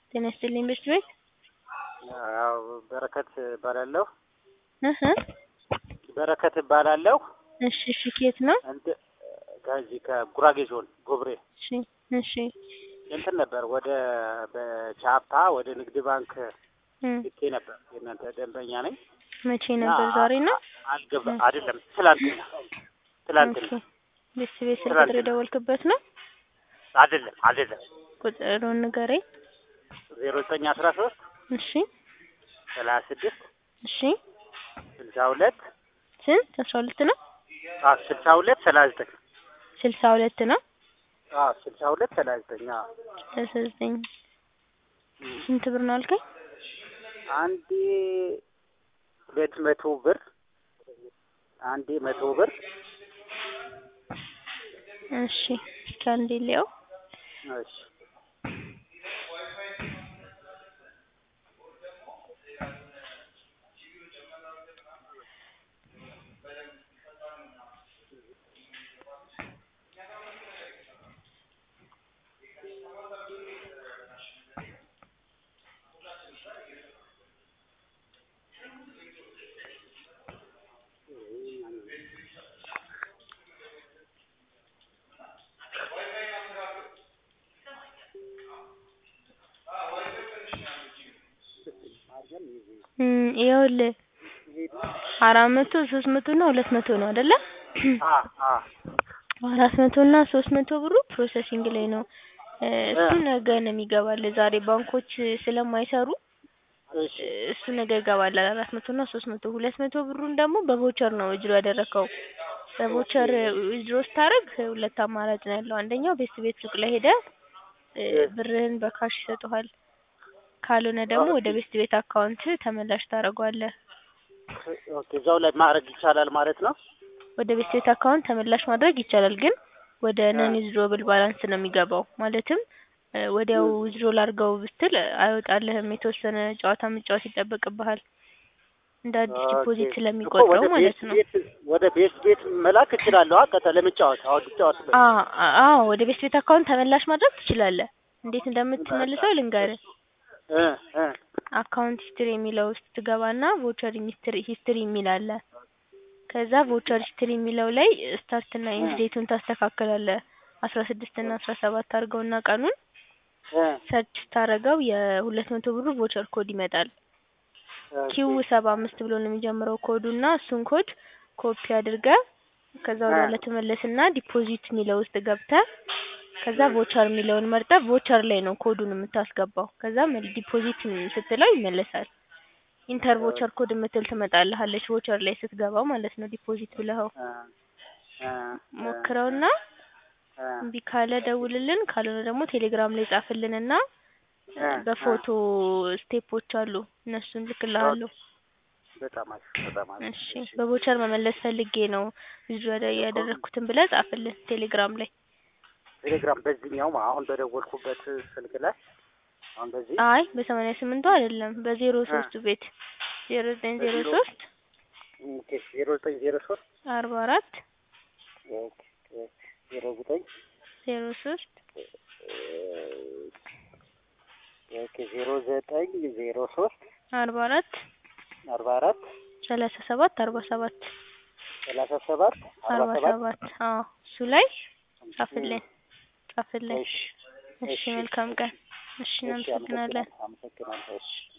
ጤና ይስጥልኝ ቤት ቤት ያው በረከት እባላለሁ። እህ በረከት እባላለሁ። እሺ እሺ ከየት ነው? እንት ከዚህ ከጉራጌ ዞን ጎብሬ እሺ እሺ እንትን ነበር ወደ በቻፓ ወደ ንግድ ባንክ እም ልኬ ነበር። የእናንተ ደንበኛ ነኝ። መቼ ነበር? ዛሬ ነው? አልገባ አይደለም፣ ትላንትና ትላንትና ኦኬ ቤት ቤት ስልክ ትላንትና። ቁጥር የደወልክበት ነው? አይደለም አይደለም ቁጥሩን ንገረኝ። ዜሮ ዘጠኝ አስራ ሶስት እሺ ሰላሳ ስድስት እሺ ስልሳ ሁለት ስንት አስራ ሁለት ነው? ስልሳ ሁለት ሰላሳ ዘጠኝ ስልሳ ሁለት ነው? ስልሳ ሁለት ሰላሳ ዘጠኝ አዎ። ሰላሳ ዘጠኝ ስንት ብር ነው አልከኝ? አንዴ ሁለት መቶ ብር አንዴ መቶ ብር እሺ እስኪ አንዴ ልየው። እሺ እም ይኸውልህ አራት መቶ ሶስት መቶ እና ሁለት መቶ ነው አይደለ? አ አ አራት መቶ እና ሶስት መቶ ብሩ ፕሮሰሲንግ ላይ ነው። እ እሱ ነገ ነው የሚገባልህ ዛሬ ባንኮች ስለማይሰሩ እሺ እሱ ነገ ይገባልሃል። አራት መቶ እና ሶስት መቶ ሁለት መቶ ብሩን ደግሞ በቮቸር ነው ዊዝድሮ ያደረከው። በቮቸር ዊዝድሮ ስታደርግ ሁለት አማራጭ ነው ያለው። አንደኛው ቤት ቤት ሱቅ ላይ ሄደህ እ ብርህን በካሽ ይሰጡሃል። ካልሆነ ደግሞ ወደ ቤት ቤት አካውንት ተመላሽ ታደርገዋለህ። ኦኬ እዛው ላይ ማድረግ ይቻላል ማለት ነው። ወደ ቤት ቤት አካውንት ተመላሽ ማድረግ ይቻላል፣ ግን ወደ ነን ዊዝድሮብል ባላንስ ነው የሚገባው። ማለትም እ ወዲያው ዊዝድሮ ላድርገው ብትል አይወጣልህም። የተወሰነ ጨዋታ መጫወት ይጠበቅብሃል። እንደ አዲስ ዲፖዚት ኦኬ። ስለሚቆጥረው ወደ ማለት ቤት ነው። ቤት ወደ ቤት ቤት መላክ እችላለሁ። አቀተ ለመጫወት አሁን ልጫወትበት። አ አዎ ወደ ቤት ቤት አካውንት ተመላሽ ማድረግ ትችላለህ። እንዴት እንደምትመልሰው ልንገርህ። እ እ አካውንት ሂስትሪ የሚለው ውስጥ ትገባና ቮቸር ሂስትሪ ሂስትሪ የሚል አለ። ከዛ ቮቸር ሂስትሪ የሚለው ላይ ስታርት እና ኢንድ ዴቱን ታስተካክላለህ። አስራ ስድስት እና አስራ ሰባት አድርገውና ቀኑን እ ሰርች ስታደርገው የሁለት መቶ ብሩ ቮቸር ኮድ ይመጣል። ኪው ሰባ አምስት ብሎ ነው የሚጀምረው ኮዱ እና እሱን ኮድ ኮፒ አድርገህ ከዛ ወደኋላ ትመለስና ዲፖዚት የሚለው ውስጥ ገብተህ ከዛ ቮቸር የሚለውን መርጠህ ቮቸር ላይ ነው ኮዱን የምታስገባው። ከዛ መል- ዲፖዚት ስትለው ይመለሳል። ኢንተር ቮቸር ኮድ የምትል ትመጣልሃለች ቮቸር ላይ ስትገባ ማለት ነው ዲፖዚት ብለኸው። እ እ ሞክረውና እ እምቢ ካለ ደውልልን፣ ካልሆነ ደግሞ ቴሌግራም ላይ ጻፍልንና እ በፎቶ ስቴፖች አሉ እነሱን ልክልሃለሁ። በጣም አሪፍ በጣም አሪፍ። እሺ በቮቸር መመለስ ፈልጌ ነው ዊዝድሮ ያደ- ያደረኩትን ብለህ ጻፍልን ቴሌግራም ላይ። ቴሌግራም በዚህኛው አሁን በደወልኩበት ስልክ ላይ አሁን በዚህ አይ በሰማንያ ስምንቱ አይደለም በዜሮ ሶስቱ ቤት ዜሮ ዘጠኝ ዜሮ ሶስት ኦኬ ዜሮ ዘጠኝ ዜሮ ሶስት አርባ አራት ኦኬ ዜሮ ዘጠኝ ዜሮ ሶስት ኦኬ ዜሮ ዘጠኝ ዜሮ ሶስት አርባ አራት አርባ አራት ሰላሳ ሰባት አርባ ሰባት ሰላሳ ሰባት አርባ አርባ ሰባት ሰባት አዎ እሱ ላይ ጻፍልን ጻፍልን። እሺ እሺ መልካም ቀን። እሺ እሺ እናመሰግናለን። አመሰግናለሁ አመሰግናለሁ እሺ